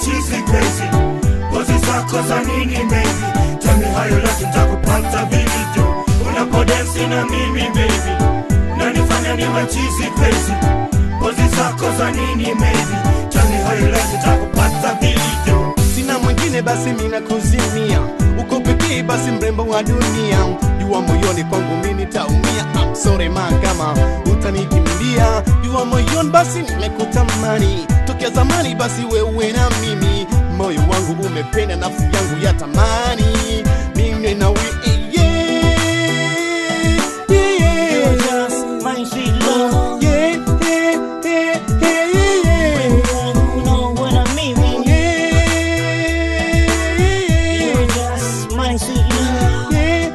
chizi crazy pozi zako za nini baby tell me how you like nitakupata vilivyo unapodensi na mimi baby nanifanya niwe chizi crazy pozi zako za nini baby tell me how you like nitakupata vilivyo sina mwingine basi mina kuzimia uko pekee basi mrembo wa dunia jua moyoni kwangu mi nitaumia I'm sorry ma kama utanikimbia jua moyoni basi nimekutamani tokea zamani basi wewe na mimi moyo wangu umependa nafsi yangu ya tamani mimi na we yeah, yeah, You're just my sweet love. yeah, yeah, yeah, yeah, yeah, yeah. You know what I mean? You're just my sweet love.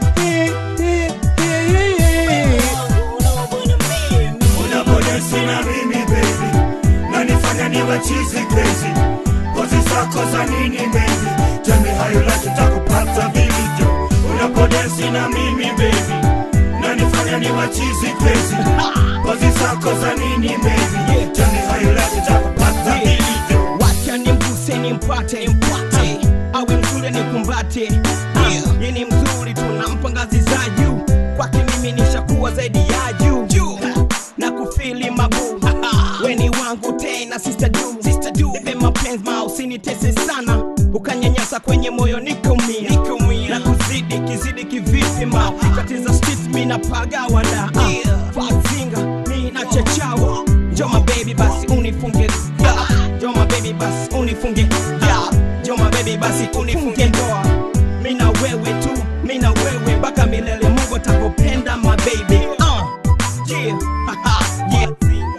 You know what I mean? unapodensi na mimi baby nanifanya niwe chizi crazy pozi zako za nini baby tell me how you like nitakupata vilivyo unapodensi na mimi baby nanifanya niwe chizi crazy pozi zako za nini baby tell me how you like nitakupata vilivyo wacha nimguse nimpate mpate awe mzuri nikumbate yeah. ye ni mzuri tunampa ngazi za juu kwake mimi nishakuwa zaidi ya juu Ha, na kufili mabu weni wangu tena sister du sister du nipe mapenzi ma usinitese sana ukanyanyasa kwenye moyo nikumia na kuzidi kizidi kivipi ma tatiza street mi napaga wanda yeah. fazinga mi na chachawa njoma baby basi unifunge yeah. njoma baby basi unifunge yeah. njoma baby basi unifunge ndoa mi na wewe tu mi na wewe mpaka milele mungu atakupenda my baby uh. yeah. yeah.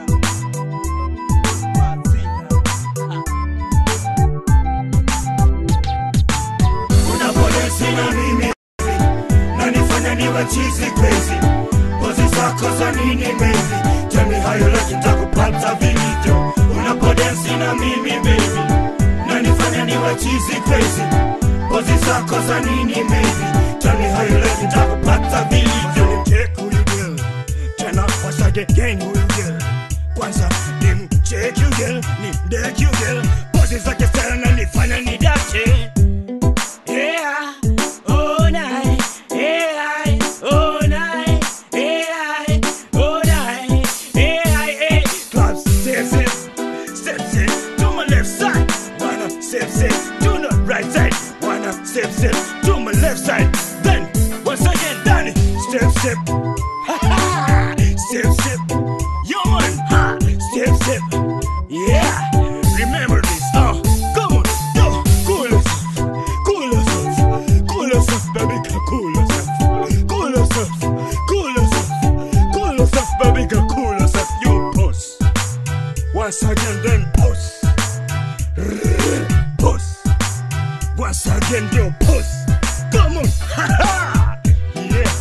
unapodensi na mimi nanifanya niwe chizi crazy pozi zako za nini baby tell me how you like nitakupata vilivyo unapodensi na mimi baby nanifanya niwe chizi crazy pozi zako za nini baby tell me how you like nitakupata vilivyo check who you girl tena wasage gang who you girl kwanza nim check you girl nim deck you girl pozi zake sana nifanya nidate Yeah, all night. Yeah, all night. Yeah, all night. Yeah, Club step step, step step to my left side. Wanna step step to the right side. Wanna step step to my left side. Then once again, Danny, step step. step step. Yo man, ha. Step step. Yeah, remember this. Uh, come on, yo, cool yourself, cool yourself, cool yourself, baby, girl, cool yourself, cool yourself, cool yourself, cool yourself, baby, girl, cool yourself. You push. Once again, then push, push. Once again, you push. Come on, ha ha, yeah.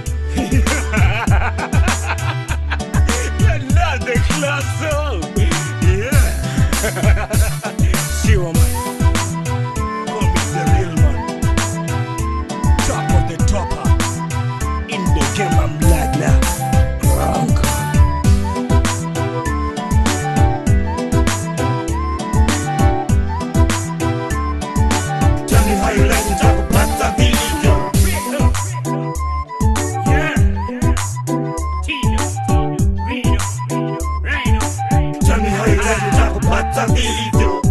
You're not the class, oh. Yeah. Zero man. Call me the real man. Top of the topper. In the game, I'm black now. Wrong. Tell me how you like to talk about the video. Yeah. Tell me how you like to talk about the video.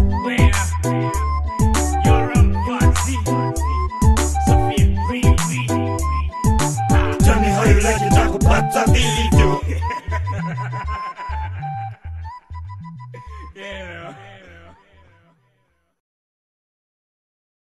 Tell me how you like to talk about the video.